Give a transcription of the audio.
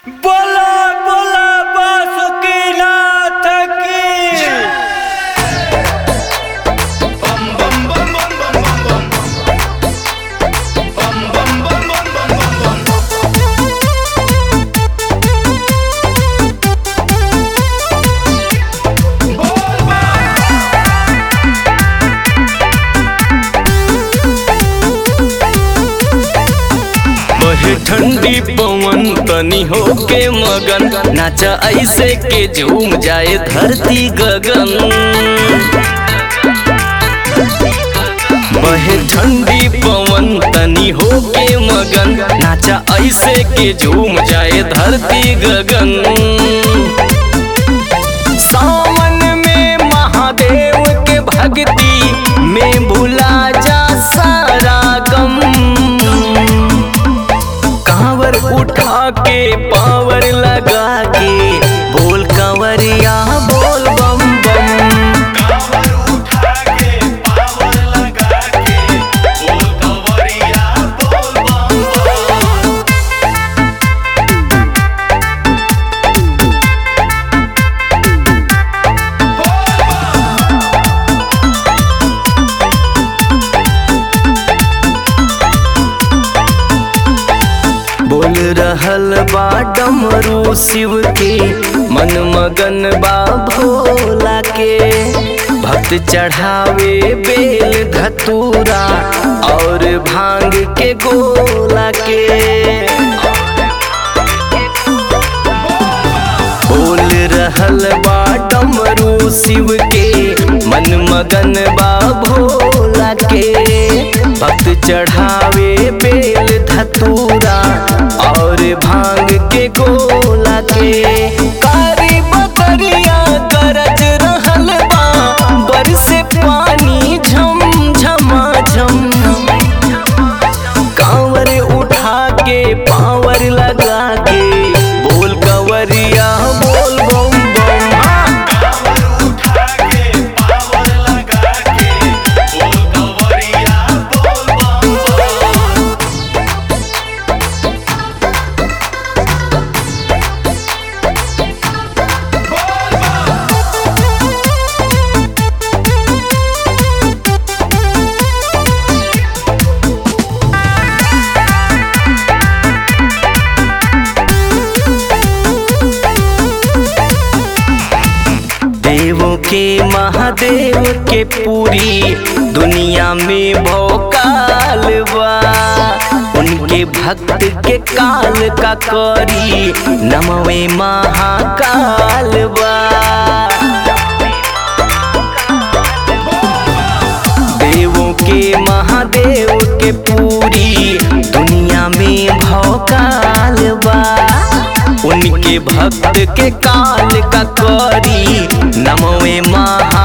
बोला बोला बासुकीनाथ की बहे ठंडी पवन तनी होके मगन नाचा ऐसे के झूम जाए धरती गगन बहे ठंडी पवन तनी होके मगन नाचा ऐसे के झूम जाए धरती गगन सावन में महादेव के भक्ति में भुला जा सारा गम कांवर उठा के पावर लगा के बोल कंवरिया बोल बम बम बोल रहल बा डमरू शिव के मन मगन बा भोला के भक्त चढ़ावे बेल धतूरा और भांग के गोला के बोल रहल बा डमरू शिव के मन मगन बा भोला के भक्त चढ़ावे बेल धतूरा और भांग के गोला के कारी बकरिया गरज रहल बा बरसे पानी झम झमा झम कांवर उठा के पावर लगा के बोल कंवरिया बोल बम बम हाँ। देवों के महादेव के पूरी दुनिया में भौकाल बा उनके भक्त के काल का करी नमवे महाकाल बा देवों के महादेव के पूरी दुनिया में भौकाल बा उनके भक्त के काल का करी नमवे महा